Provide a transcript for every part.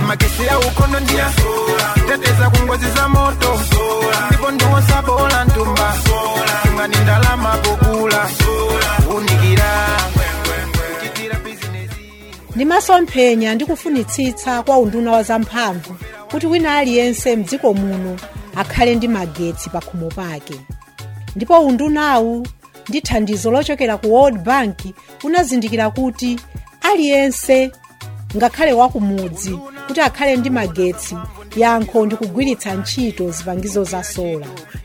magesi ya ukono ndiya teteza kungozi za moto ndipo ndiwosabola ntumba tungani ndalama pokula unikira kuchitira bizinesi ndimasomphenya ndi kufunitsitsa kwa unduna wa zamphamvu kuti wina aliyense mdziko muno akhale ndi magetsi pa khomo pake ndipo undunawu ndi thandizo lochokera ku world bank unazindikira kuti aliyense ngakhale wakumudzi kuti akhale ndi magetsi yankho ndi kugwiritsa ntchito zipangizo za sola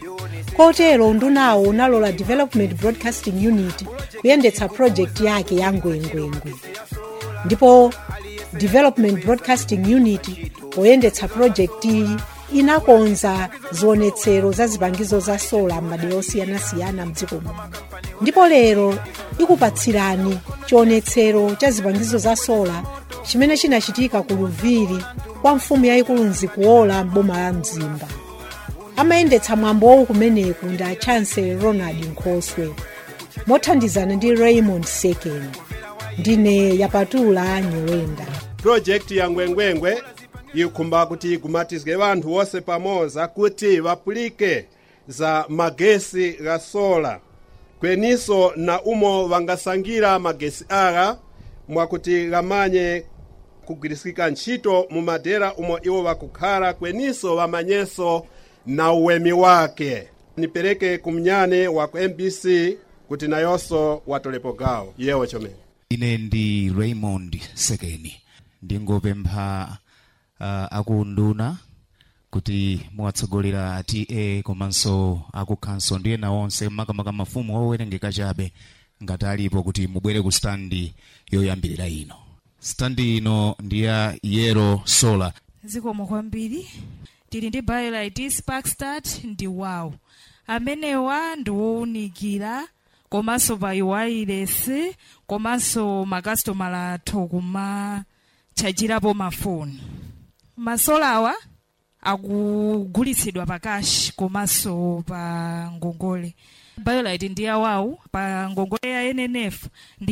kotero undunawo unalola development broadcasting unit kuyendetsa project yake ya ngwengwengwe ndipo development broadcasting unit poyendetsa project iyi inakonza zionetsero za zipangizo za sola m'madera osiyanasiyana mdziko muno ndipo lero ikupatsirani chionetsero cha zipangizo za sola chimene chinachitika ku luviri kwa mfumu yayikulu nzikuola m'boma la mzimba amayendetsa mwambowu kumeneku ndi a chancellor ronald nkhoswe mothandizana ndi raymond second ndine yapatula nyowenda pulojekiti ya ngwengwengwe ikhumba kuti igumatizike vanthu wonse pamoza kuti vapulike za magesi ga sola kweniso na umo vangasangira magesi aga mwakuti gamanye kugwirisikika ntchito mu madera umo iwo vakukhala kweniso vamanyeso na uwemi wake nipereke kumnyane wa ku mbc kuti nayonso watolepo gawo yewo chomene ine ndi raymond sekeni ndingopempha uh, akunduna kuti muwatsogolera ta komanso akukhanso ndi ena onse makamaka mafumu owerengeka chabe ngati alipo kuti mubwere ku standi yoyambirira ino standi ino ndi ya yero solar zikomo kwambiri tili ndi biolite sparkstart ndi wow amenewa ndi wowunikira komanso pa wireless komanso makasitomala athu kumachajirapo mafoni masolawa akugulitsidwa pa cash komanso pa ngongole biolite ndi yawawu pa ngongole ya nnf ndi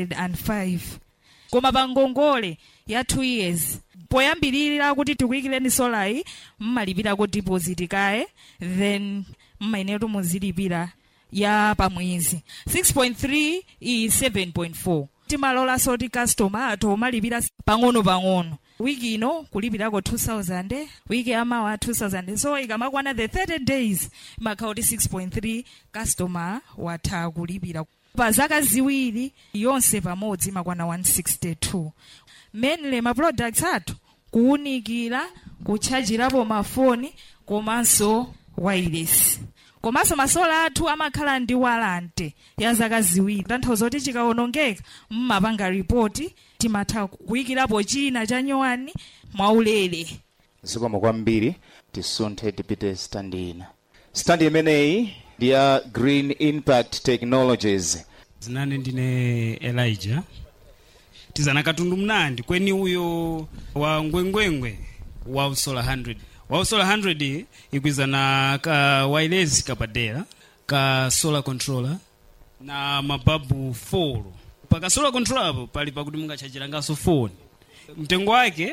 105 koma pa ngongole ya 2 years poyambirira kuti tikuyikireni solayi mmalipirako deposit kaye then mmayenetu muzilipira ya pamwezi 6.3 iyi 7.4 timalolanso ti customer athu omalipira pang'ono-pang'ono wiki ino kulipirako 2000 wiki yamawa 2000 so ikamakwana the 30 days imakhala kuti 6.3 customer watha kulipira pa zaka ziwiri yonse pamodzi imakwana 162 mainly ma products athu kuwunikira kutchajirapo mafoni komanso wireless komanso masola athu amakhala ndi walante ya zaka ziwiri tanthauza kuti chikawonongeka mmapanga ripoti timatha kuyikirapo china cha nyowani mwaulere zikomo kwambiri tisunthe tipite standi ina standi imeneyi ndi ya green impact technologies zinane ndine elijah tizana katundu mnandi kweni uyo wa ngwengwengwe wa usola 100 wa usola 100 ikwizana ka wireless kapadera ka solar controller na mababu 4 pa ka solar controller apo pali pakuti mungachajiranganso foni mtengo wake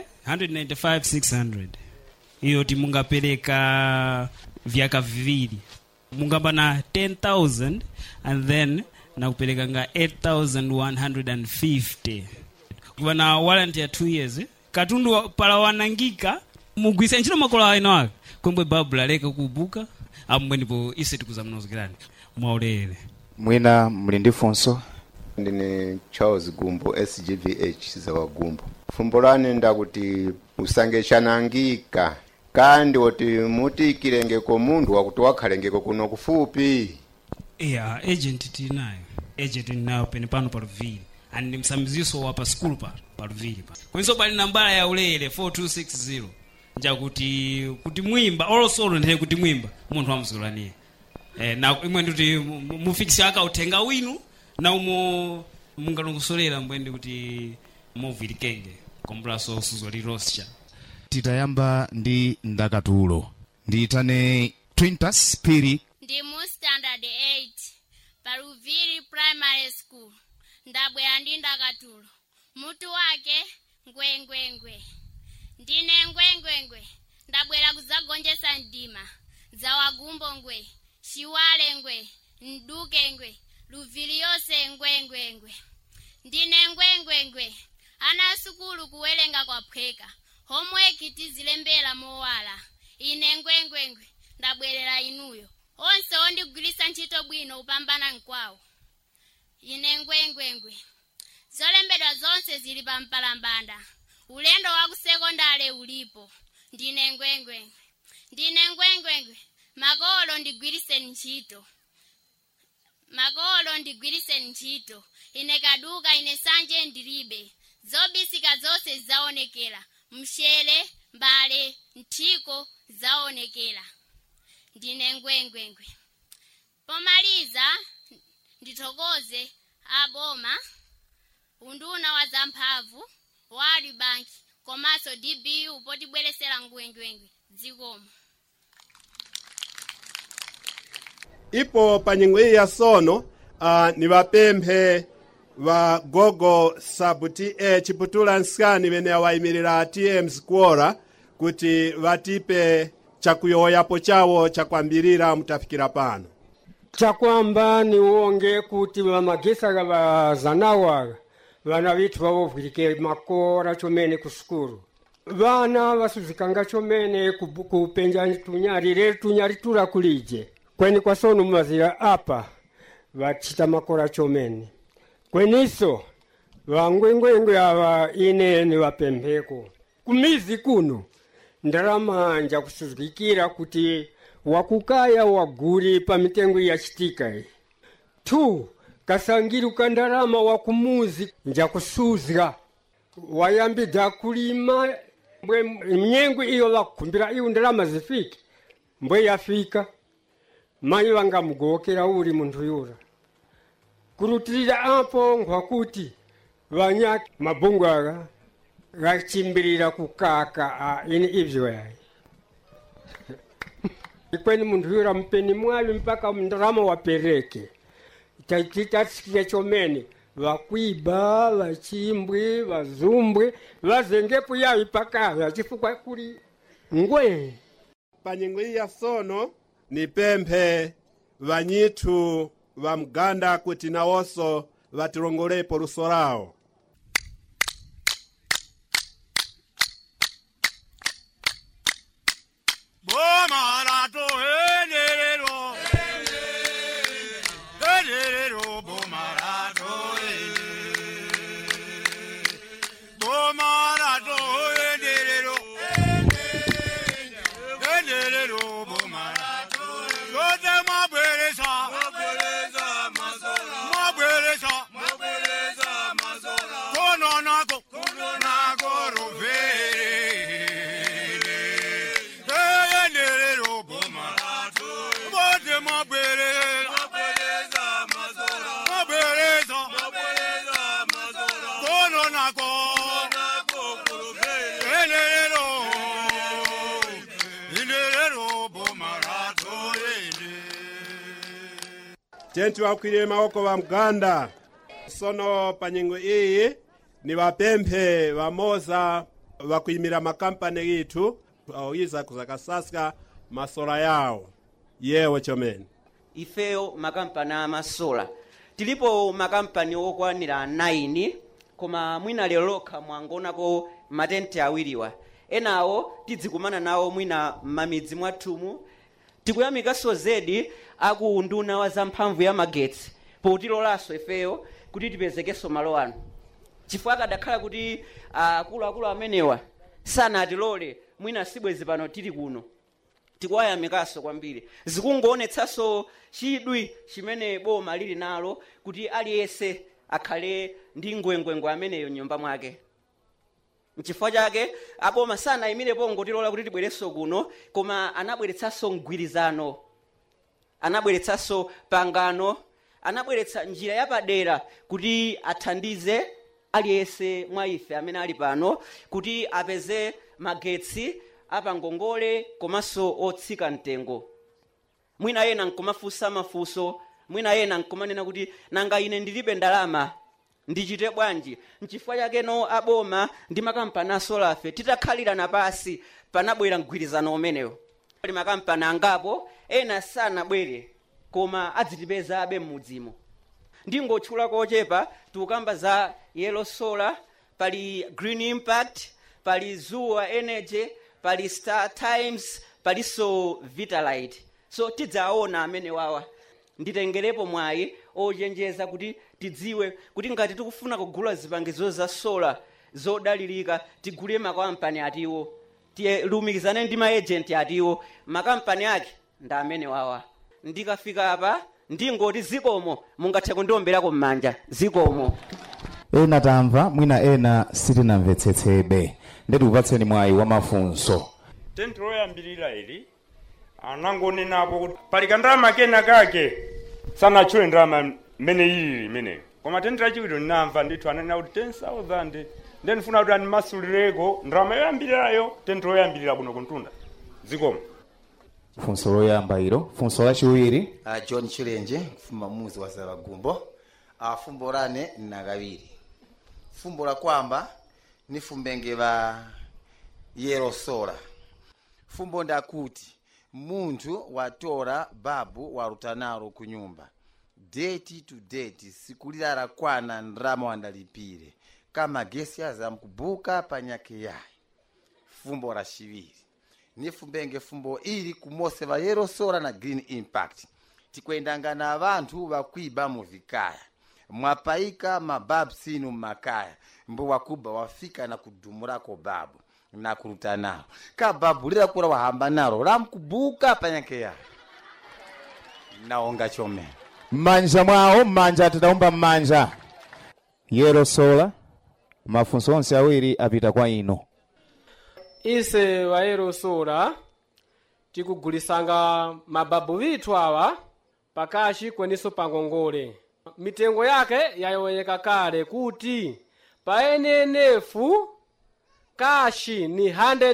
195600 iyo ti mungapereka vyaka viwiri mungapana 10000 and then nakupereka nga 8150 wana warranty ya 2 years katundu wa- pala wanangika mugwisa ntchito makolo aino ake kwembwe babu laleka kubuka amwe ndipo ise tikuzamnozikirani mwaulere mwina muli ndi funso ndine charles gumbo sgvh zawa gumbo fumbo lane ndakuti usange chanangika kandi oti mutikilengeko munthu wakuti wakhalengeko kuno kufupi yeah agent tinayo agent tinayo pene pano pa luviri and ndi msamiziso wa pa skulu pa pa luviri pa kwenso pali nambala ya ulere 4260 njakuti kuti mwimba olosolo ndiye kuti mwimba munthu wamzulaniye eh, na imwe ndikuti mu- mu- mufikise akauthenga winu na umo mungalongosolera mbwendi kuti muvilikenge kombulaso suzo liroscha titayamba ndi ndakatulo ndiyitane twintas piri ndi mu standard 8 paluviri primary school ndabwera ndi ndakatulo mutu wake ngwengwengwe ndine ngwengwengwe ndabwera kudzagonjetsa mdima zawagumbo ngwe shiwale ngwe mduke ngwe luvili yonse ngwengwengwe ndine ngwengwengwe ana asukulu kuwerenga kwaphweka homework tizilembera mowala ine ngwengwengwe ndabwerera inuyo onse ondigwiritsa ntchito bwino kupambana mkwawo ine ngwengwengwe zolembedwa zonse zili pa mpalambanda ulendo wa kusekondale ulipo ndine ngwengwengwe ndine ngwengwengwe makolo ndigwiriseni ntchito makolo ndigwiriseni ntchito ine kaduka ine sanje ndilibe zobisika zonse zaonekera mshere mbale nthiko zaonekera ndine ngwengwengwe pomaliza ndithokoze aboma unduna wa zamphamvu world bank komanso dbu potibweresera ngwengwengwe dzikomo ipo pa nyengo iyi ya sono uh, ni vapemphe va gogo sabuti e chiputula nsikani vene awayimirira tm squora kuti vatipe chakuyoyapo chawo chakwambirira mutafikira pano chakwamba niwonge kuti vamagesaka vazanawa vana vitu vavovwirike makora chomene ku sukulu vana vasuzikanga chomene kubu- kupenja tunyari re tunyari tura kulije kweni kwasono mumazira apa vachita makora chomene kweniso vangwengwengwe ava ine ni vapempheko kumizi kuno ndalama nja kusuzikira kuti wakukaya waguri pa mitengo yachitika iyi tu kasangiri kandalama wakumuzi nja kusuzga wayambidza kulima mbwe mnyengo iyo vakukhumbira iwo ndalama zifike mbwe yafika mayi vangamugokera uri munthu yura kurutirira apo nkwakuti vanyaki mabungu aka gachimbirira kukaka a ini ibyo yayi ikweni munthu yura mpeni mwavi mpaka ndalama wapereke tachitasikia chomene vakwiba vachimbwi vazumbwe vazengepo yavi pakaya chifukwa kuli ngwe pa nyengo iyi ya sono ni pemphe vanyithu va mganda kuti nawonso vatilongolepo luso lawo Bomarato enderero enderero bomarato bomarato enderero enderero bomarato yote mabwereza mabwereza mazora mabwereza mabwereza mazora kono nako kono nako rovere enderero bomarato bote mabwereza mabwereza mazora mabwereza mabwereza mazora kono nako nako kurovere enderero enderero bomarato ende tenti vakwirire maoko va mganda sono pa nyengo iyi ni vapemphe vamoza vakuyimira makampani ithu aoyiza kuzakasaska masola yawo yewo chomene ifeyo makampani amasola tilipo makampani okwanira 9 koma mwina lero lokha mwangonako matenti awiriwa enawo tidzikumana nawo mwina m'mamidzi mwathumu tikuyamikanso zedi aku unduna wa zamphamvu ya magetsi potilolanso ifeyo kuti tipezekenso malo ano chifukwa akadakhala kuti akuluakulu amenewa sanatilole mwina sibwezi pano tili kuno tikuwayamikanso kwambiri zikungoonetsanso chidwi chimene boma lili nalo kuti aliyense akhale ndi ngwengwengwe ameneyo mnyumba mwake mchifukwa chake aboma sanayimirepo ngotilola kuti tibwerenso kuno koma anabweretsanso mgwirizano anabweretsanso pangano anabweretsa njira yapadera kuti athandize aliyense mwa ife amene ali pano kuti apeze magetsi apangongole komanso otsika mtengo mwina yena nkumafunsa mafunso mwina yena nkumanena kuti nanga ine ndilibe ndalama ndichite bwanji nchifukwa chakeno aboma ndi makampani asolafe titakhalirana pasi panabwera mgwirizano umenewo pali makampani angapo ena sanabwere koma adzitipeza abe m'mudzimo ndingotchula kochepa tikukamba za yellow solar pali green impact pali zuwa energy pali star times palinso vitalite so tidzaona amene wawa nditengerepo mwayi ochenjeza kuti tidziwe kuti ngati tikufuna kugula zipangizo za sola zodalirika tigule makampani atiwo tilumikizane ndi maejenti atiwo makampani ake ndi amene wawa ndikafika apa ndingoti zikomo mungathe kundiombera m'manja zikomo ena tamva mwina ena sitinamvetsetsebe ndetikupatseni mwayi wa mafunso tenti loyambirira ili anangonenapo kuti pali kandalama kena kake sanatchule ndalama mmene ilili imeneyo koma tenti lachiwiri ndinamva ndithu ananena kuti 10000 ndiye ndifuna kuti animasulireko ndalama yoyambirirayo tenti loyambirira kuno kuntunda zikomo funso loyamba ilo funso lachiwiri uh, john chilenje kufumba muzi wa zavagumbo uh, fumbo lane nakaviri fumbo la kwamba ni fumbenge va yelo sola fumbo ndakuti munthu watora babu warutanaro ku nyumba date to date siku lila lakwana ndrama wandalipire kama gesi azamkubuka panyake yayi fumbo la shiviri ni fumbenge fumbo ili kumose va yelo sola na green impact tikwendanga na vanthu vakwiba muvikaya mwapaika mababu sinu mmakaya mbo wakuba wafika na kudumurako babu na kuruta nalo ka babu lila kula wahamba nalo lamkubuka panyake yayi naonga chomene m'manja mwawo m'manja tidawumba m'manja yelo sola mafunso onse awiri apita kwa ino ise vayero sola tikugulisanga mababu vithu awa pakashi kweniso pangongole mitengo yake yayoweka kale kuti pa NNF kashi ni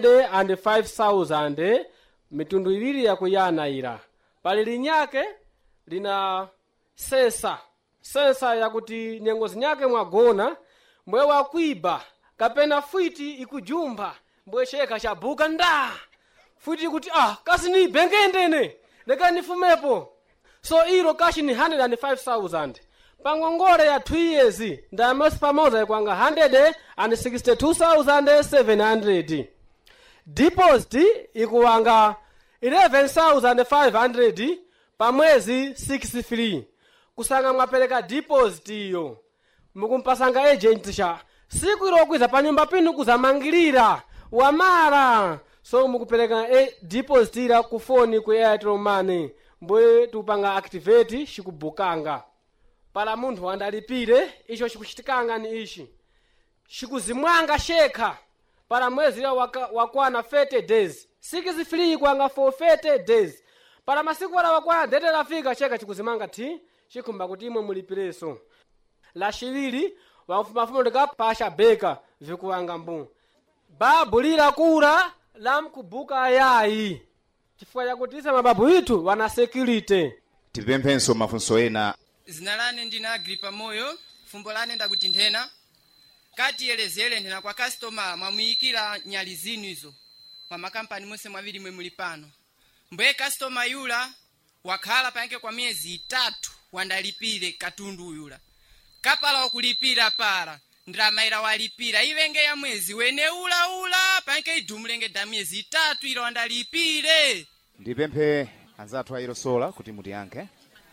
105,000 mitundu iwiri yakuyanayira pali linyake lina sesa sesa yakuti nyengo zinyake mwagona mbwe wakwiba kapena fwiti ikujumba mbwe sheka chabuka nda fwiti kuti ah kasi ni bengendene leka nifumepo so ilo kashi ni 105,000 pangongole ya 2 years ndamesi pamoza ikwanga 162,700 deposit ikuwanga 11,500 pamwezi 63 kusanga mwapereka deposit iyo mukumpasanga agent cha siku ilokwiza pa nyumba pinu kuzamangirira wamara so mukupereka e deposit ila ku foni ku airtel money mbwe tupanga activate xikubukanga pala munthu wandalipire icho chikuchitikanga ni ichi xikuzimwanga shekha pala mwezi ila waka- wakwana 30 days sikizifiri kwanga for 30 days pala masiku ala wakwana dete lafika shekha chikuzimanga ti chikhumba kuti imwe mulipireso lachiwiri wamfumafumu ndikapasha beka vikuwanga mbu babu lilakula lamkubuka yayi chifukwa chakuti ise mababu itu wana security tipemphenso mafunso ena zina lane ndina agripa moyo fumbo lane ndakuti nthena katiyelezere nthena kwa kastoma mwamuyikira nyali zinu izo mwa makampani monse mwaviri mwe muli pano mbwe kastoma yula wakhala panke kwa miyezi itatu wandalipire katundu uyula kapala wakulipira para ndiramayira walipira ivenge ya mwezi wene ulaula panke idumulenge da miyezi itatu ila wandalipire ndipemphe anzathu a yelo sola kuti mutiyankhe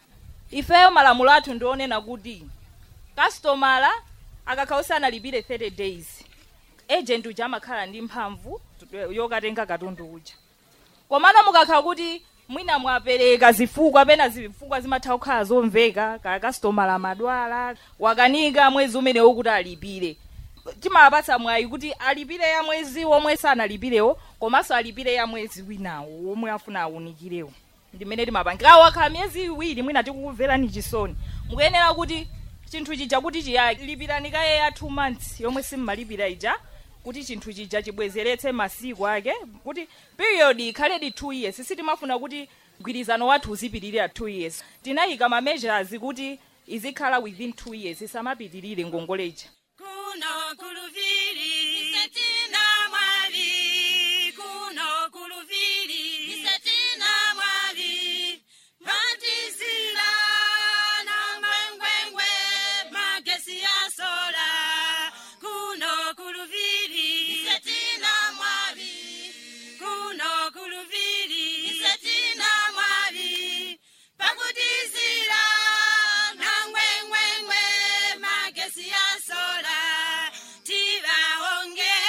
ifeyo malamulo athu ndionena kuti kastomala akakhala analipire 30 days agent uja amakhala ndi mphamvu yokatenga katundu uja komano mukakhala kuti mwina mwapereka zifukwa pena zifukwa zimatha kukhala zomveka kaya kastomala amadwala wakanika mwezi umenewo kuti alipire timapatsa mwayi kuti alipire ya mwezi womwe sanalipirewo komanso alipire ya mwezi winawo womwe afuna awunikirewo ndimene timapangira wakhala miyezi iwiri mwina tikukumverani chisoni mukuyenera kuti chinthu chija kuti chiyalipirani kaye ya 2 months yomwe simmalipira ija kuti chinthu chija chibwezeretse masiku ake kuti period ikhaledi 2 years sitimafuna kuti mgwirizano wathu uzipitirira 2 years tinayika ma measures kuti izikhala within two years isamapitirire ngongoleja kuno kuluvili isetina mwali kuno kuluvili isetina mwali matizila na ngwengwengwe magesi ya sola kuno kuluvili isetina mwali kuno kuluvili isetina mwali pakutizila na ngwengwengwe magesi ya sola tivaonge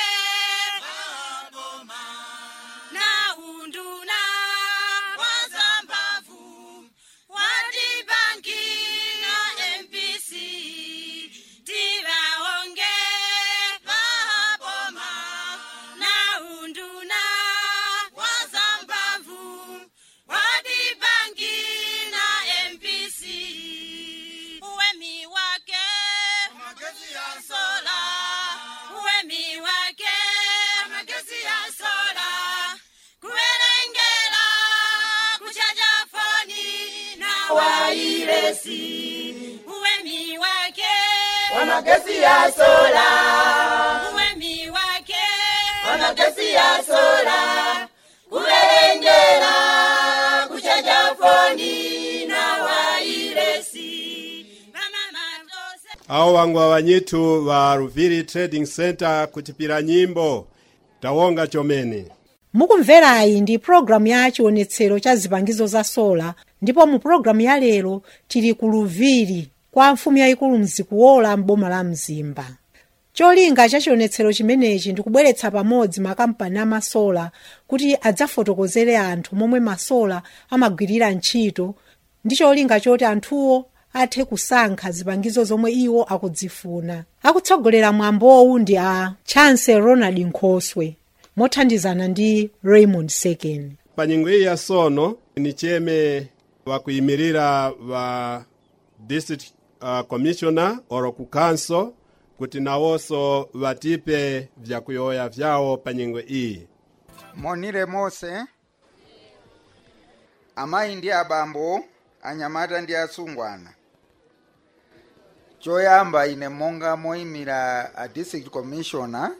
na unduna wazambavu wadibanki na mpc tivaonge vaboma na unduna wazambavu wadibanki na mpc uwemi wake magezi ya sola uwemi wake magezi ya sola kuwerengera kuchaja foni na wairesi uwemi wake Wa magezi ya sola. uwemi wake Wa magezi ya sola. Kuwerengera kuchaja foni na wairesi awo wangwa wanyitu wa ruviri trading center kuchipira nyimbo tawonga chomene mukumverayi ndi pulogalamu ya chionetsero cha zipangizo za sola ndipo mu pulogalamu ya lero tili ku luviri kwa mfumu yayikulu mzikuwola m'boma la mzimba cholinga cha chionetsero chimenechi ndi kubweretsa pamodzi makampani amasola kuti adzafotokozere anthu momwe masola amagwirira ntchito ndi cholinga choti anthuwo athe kusankha zipangizo zomwe iwo akudzifuna akutsogolera mwambowu ndi a chance ronald nkhoswe mothandizana ndi raymond second pa nyengo iyi yasono ni cheme wakuyimirira wa district uh, commissioner oro ku council kuti nawonso vatipe vyakuyoya vyawo pa nyengo iyi monire mose amayi ndi abambo anyamata ndi asungwana choyamba ine monga moyimira a district commissioner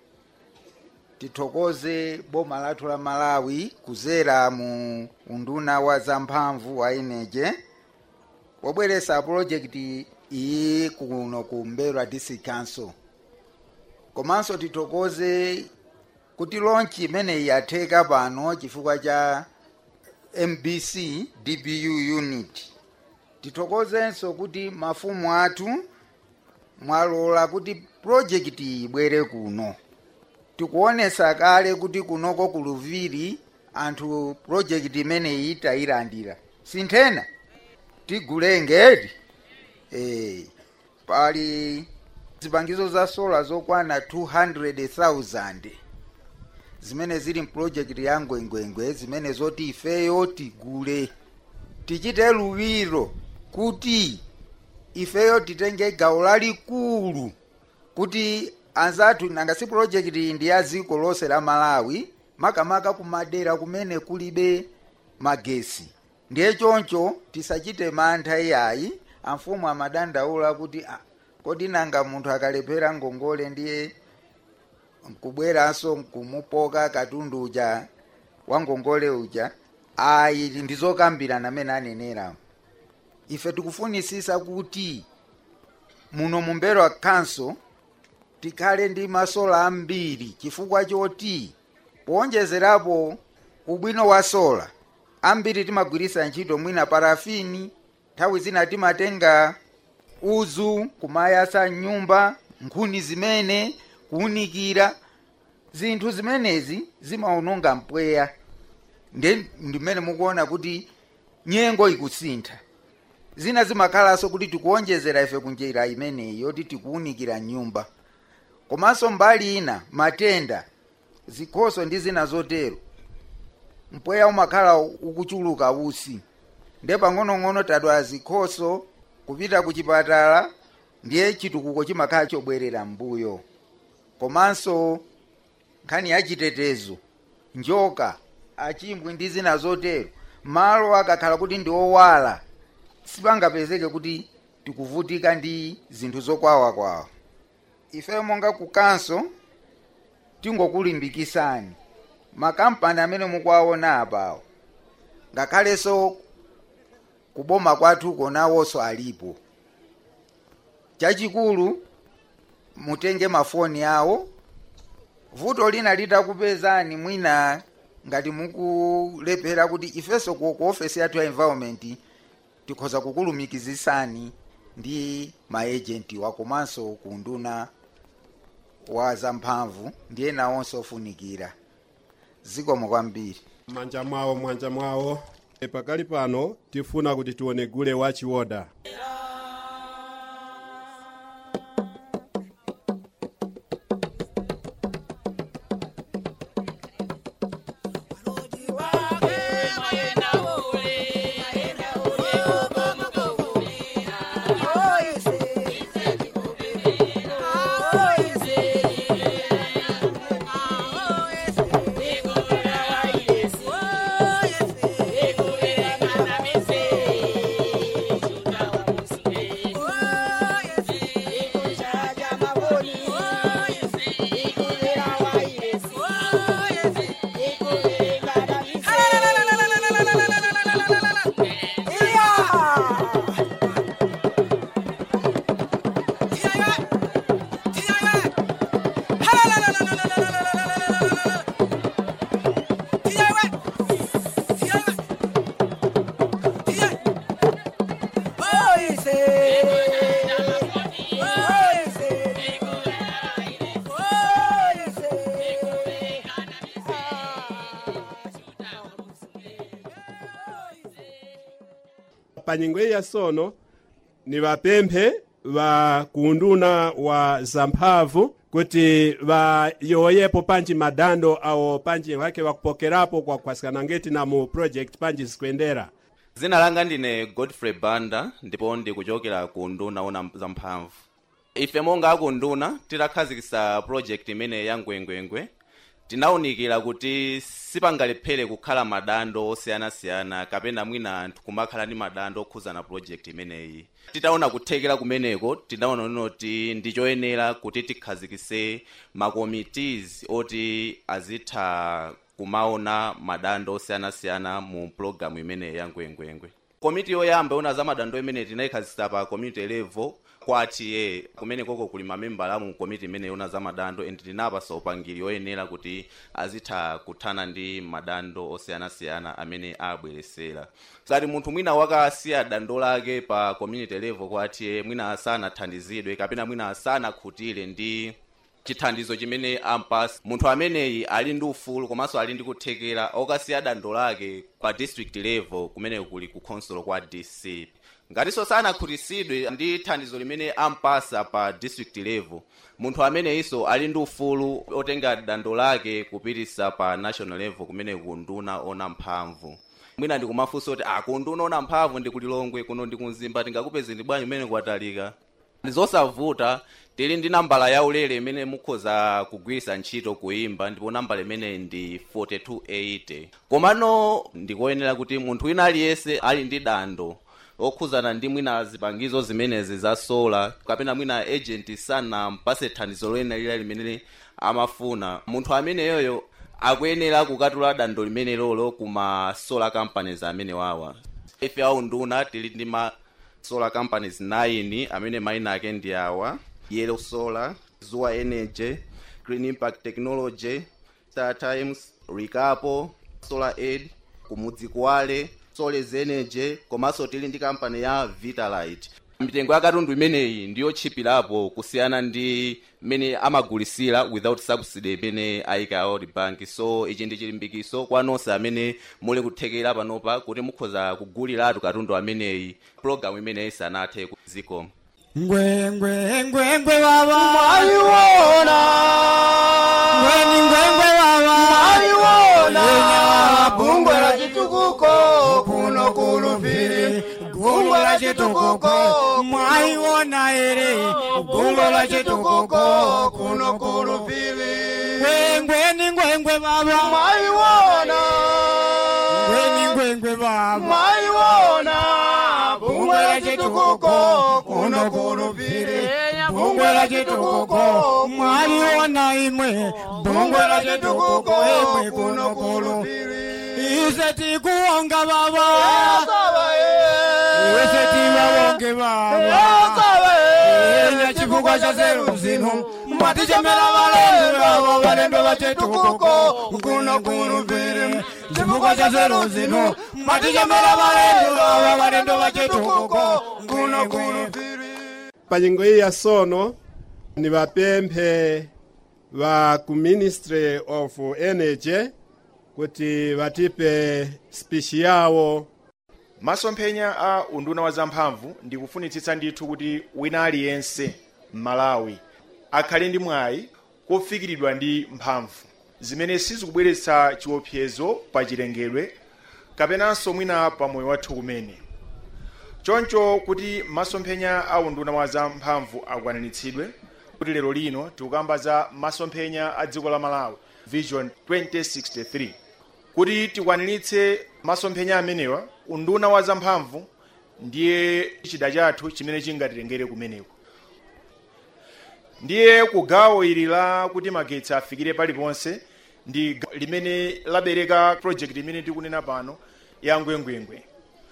tithokoze boma lathu la malawi kuzera mu unduna wa zamphamvu wa ineje wobweresa pulojekiti iyi kuno ku mberwa district council komanso tithokoze kuti lonchi imeneyi yatheka pano chifukwa cha mbc dbu unit tithokozenso kuti mafumu athu mwalola kuti pulojekiti iyi ibwere kuno tikuonesa kale kuti kunoko ku luviri anthu pulojekiti imeneyi tayilandira sinthena tigulengedi eh, pali zipangizo za sola zokwana 200,000 zimene zili mpulojekiti ya ngwengwengwe zimene zoti ifeyo tigule tichite luwiro kuti ifeyo titenge gawo lalikulu kuti anzathu nanga si pulojekiti iyi ndi ya dziko lonse la malawi makamaka kumadera kumene kulibe magesi ndiye choncho tisachite mantha iyayi amfumu amadandaula kuti ah, kodi nanga munthu akalephera ngongole ndiye nkubweranso nkumupoka katundu uja wa ngongole uja ayi ndizokambirana amene anenera ife tikufunisisa kuti muno mumberwa council tikhale ndi masola ambiri chifukwa choti powonjezerapo ubwino wa sola ambiri timagwirisa ntchito mwina parafini nthawi zina timatenga uzu kumayasa nyumba nkhuni zimene kuunikira zinthu zimenezi zimaononga mpweya ndi ndimene mukuona kuti nyengo ikusintha zina zimakhalanso kuti tikuonjezera ife kunjira imeneyi yoti tikuunikira nyumba komanso mbali ina matenda zikhoso ndi zina zotero mpweya umakhala ukuchuluka usi nde pang'onong'ono tadwala zikhoso kupita ku chipatala ndiye chitukuko chimakhala chobwerera mbuyo komanso nkhani ya chitetezo njoka achimbwi ndi zina zotero malo akakhala kuti ndi owala sipangapezeke kuti tikuvutika ndi zinthu zokwawakwawa ife monga ku kanso tingokulimbikisani makampani amene mukuwaona apawo ngakhalenso kuboma kwathu konawonso alipo chachikulu mutenge mafoni awo vuto lina litakupezani mwina ngati mukulephera kuti ifenso ku ku ofesi yathu ya environment tikhoza kukulumikizisani ndi maejenti wakomanso kunduna wa zamphamvu ndi ena onse ofunikira zikomo kwambiri manja mwawo mwanja mwawo E, pakali pano tifuna kuti tione gule wachiwoda panyengo iyi yasono ni vapemphe va kunduna wa zamphamvu kuti vayoyepo panji madando awo panji wake wakupokerapo kwa kwasikana ngeti na mu project panji zikwendera dzina langa ndine godfrey banda ndipo ndikuchokera ku nduna ona zamphamvu ife monga akunduna titakhazikitsa project imene ya ngwengwengwe tinawunikira kuti sipangalephere kukhala madando osiyanasiyana kapena mwina anthu kumakhala ndi madando okhuzana project imeneyi titaona kuthekera kumeneko tinaona noti ndi choyenera kuti tikhazikitse makomitees oti azitha kumaona madando osiyanasiyana mu pulogalamu imene ya ngwengwengwe komiti yoyamba yona za madando imene tinayikhazikitsa pa community level kwa TA kumene koko kuli mamembala mu komiti imene yona za madando and tinapasa upangiri oyenera kuti azitha kuthana ndi madando osiyanasiyana amene abweresera sati munthu mwina wakasiya dando lake pa community level kwa TA mwina asanathandizidwe kapena mwina asanakhutire ndi chithandizo chimene ampasa munthu ameneyi ali ndi ufulu komanso ali ndi kuthekera okasiya dando lake pa district level kumene kuli ku council kwa dc ngatinso sanakhutisidwe ndi thandizo limene ampasa pa district level munthu ameneyinso ali ndi ufulu otenga dando lake kupitisa pa national level kumene kunduna ona mphamvu mwina ndikumafunsa kuti akunduna ona mphamvu ndi kulilongwe kuno ndi kumzimba tingakupeze ndi bwanji imene kwatalika ndizosavuta tili ndi nambala yaulere imene mukhoza kugwiritsa ntchito kuimba ndipo nambala imene ndi 4280 komano ndikoyenera kuti munthu wina aliyense ali ndi dando okhuzana ndi mwina zipangizo zimenezi za sola kapena mwina agent sanampase thandizo loyena lila limene amafuna munthu ameneyoyo akuyenera kukatula dando limene lolo kuma solar companies amene wawa ife aunduna tili ndi ma solar companies 9 amene mayina ake ndi awa yellow solar zuwa energy green impact technology star times ricapo solar aid kumudzi kwale soles energy komanso tili ndi kampani ya vitalite mitengo ya katundu imeneyi ndiyochipirapo kusiyana ndi mmene amagulisira without subsidy imene ayika world bank so ichi ndi chilimbikiso kwa nonse amene muli kuthekera panopa kuti mukhoza kuguliratu katundu ameneyi pologalamu imeneyi sanathe ku zikomo ngwengwe ngwengwe baba Mwaiwona. ngweni ngwengwe baba Mwaiwona. Yenya Bungwe la chitukuko kuno kulupiri. Bungwe la chitukuko mwaiwona ere Bungwe la chitukuko kuno kulupiri. ngwengweni ngwengwe baba Mwaiwona. ngweni ngwengwe baba Mwaiwona. Bungwe bungwe la chitukuko kuno kulupiri bungwe la chitukuko mwaliona imwe bungwe la chitukuko imwe kuno kulupiri ise tikuonga baba ise tiwawonge baba enya chifukwa cha zeru zinu mwatichemera valendo avo valendo vachitukuko kuno kulupiri chifukwa cha zeru zinu mwatichemera valendo avo valendo vachitukuko kuno kulupiri panyengo iyi ya sono ni vapemphe va ku ministry of energy kuti vatipe spishi yawo masomphenya a unduna wa zamphamvu ndikufunitsitsa ndithu kuti wina aliyense m'malawi akhale ndi mwayi kofikiridwa ndi mphamvu zimene sizikubweretsa chiopsezo pa chilengedwe kapenanso mwina pa moyo wathu kumene choncho kuti masomphenya a unduna wa zamphamvu akwaniritsidwe kuti lero lino tikukamba za masomphenya a dziko la malawi vision 2063 kuti tikwaniritse masomphenya amenewa unduna wa zamphamvu ndiye chida chathu chimene chingatilengere kumeneko ndiye ku gawo ili la kuti magetsi afikire paliponse ndi ga- limene labereka project imene tikunena pano ya ngwengwengwe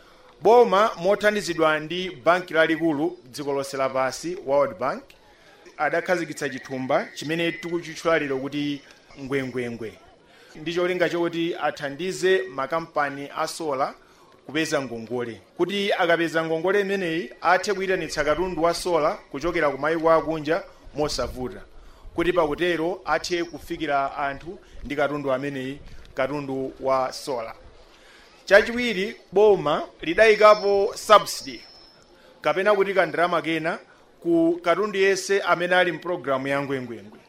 boma mothandizidwa ndi banki lalikulu dziko lonse lapansi world bank adakhazikitsa chithumba chimene tikuchitchula lero kuti ngwengwengwe ndi cholinga chokuti athandize makampani a sola kupeza ngongole kuti akapeza ngongole imeneyi athe kuyitanitsa katundu wa sola kuchokera ku mayiko akunja mosavuta kuti pakutero athe kufikira anthu ndi katundu ameneyi katundu wa sola chachiwiri boma lidayikapo subsidy kapena kuti kandalama kena ku katundu yense amene ali mpulogalamu ya ngwengwengwe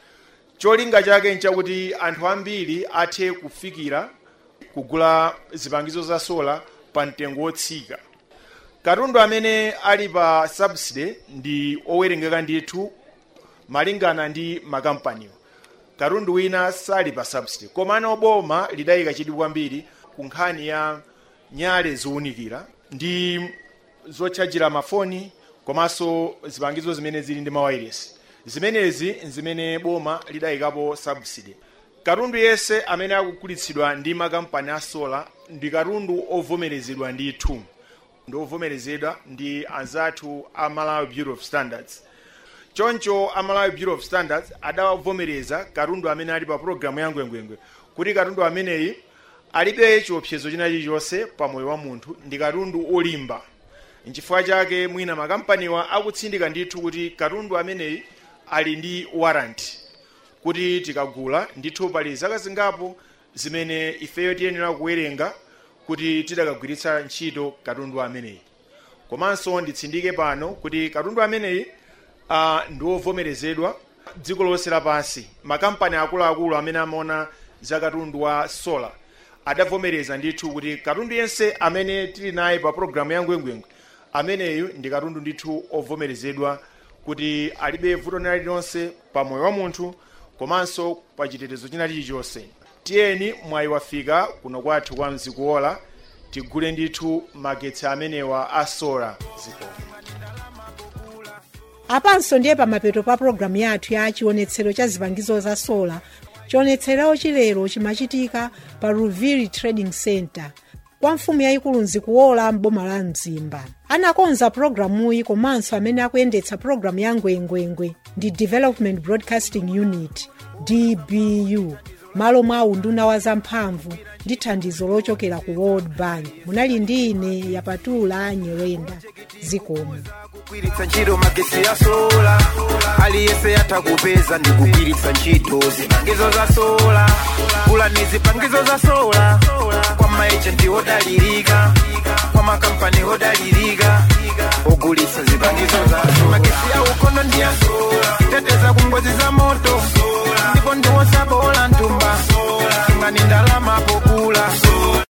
cholinga chake nchakuti anthu ambiri athe kufikira kugula zipangizo za sola pa mtengo wotsika katundu amene ali pa subsidy ndi owerengeka ndithu malingana ndi makampaniwo katundu wina sali pa subsidy komano boma lidayika chidwi kwambiri ku nkhani ya nyale zowunikira ndi zotchajira mafoni komanso zipangizo zimene zili ndi mawayiresi zimenezi nzimene boma lidayikapo subsidy katundu yense amene akugulitsidwa ndi makampani a sola ndi katundu ovomerezedwa ndithu ndi ovomerezedwa ndi anzathu a malawi bureau of standards choncho a malawi bureau of standards adavomereza katundu amene ali pa pologalamu ya ngwengwengwe kuti katundu ameneyi alibe chiopsezo china chilichonse pa moyo wa munthu ndi katundu olimba nchifukwa chake mwina makampaniwa akutsindika ndithu kuti katundu ameneyi ali ndi warranty kuti tikagula ndithu pali zaka zingapo zimene ifeyo tiyenera kuwerenga kuti tidakagwiritsa ntchito katundu ameneyi komanso nditsindike pano kuti katundu ameneyi uh, ndi wovomerezedwa dziko lonse lapansi makampani akuluakulu amene amaona za katundu wa solar adavomereza ndithu kuti katundu yense amene tili naye pa pologalamu ya ngwengwengwe ameneyu ndi katundu ndithu ovomerezedwa kuti alibe vuto lina lililonse pa moyo wa munthu komanso pa chitetezo china chilichonse tiyeni mwayi wafika kuno kwathu kwa mzikuwola tigule ndithu magetsi amenewa a sola zikoma apanso ndiye pamapeto pa pologalamu yathu ya chionetsero cha zipangizo za sola chionetsero chilero chimachitika pa ruviri trading center kwa mfumu yayikulu nzikuwola m'boma la mzimba anakonza pologalamuyi komanso amene akuyendetsa pologalamu ya ngwengwengwe ndi development broadcasting unit dbu malo mwa unduna wa zamphamvu ndi thandizo lochokera ku world bank munali ndi ine yapatula nyerenda zikomo kugwiritsa ntchito magetsi ya sola aliyense atakupeza ndi kugwiritsa ntchito zipangizo za sola gulani zipangizo za sola kwa maejenti odalirika kwa makampani odalirika ogulitsa zipangizo za sola magetsi ya ukono ndi ya sola teteza ku ngozi za moto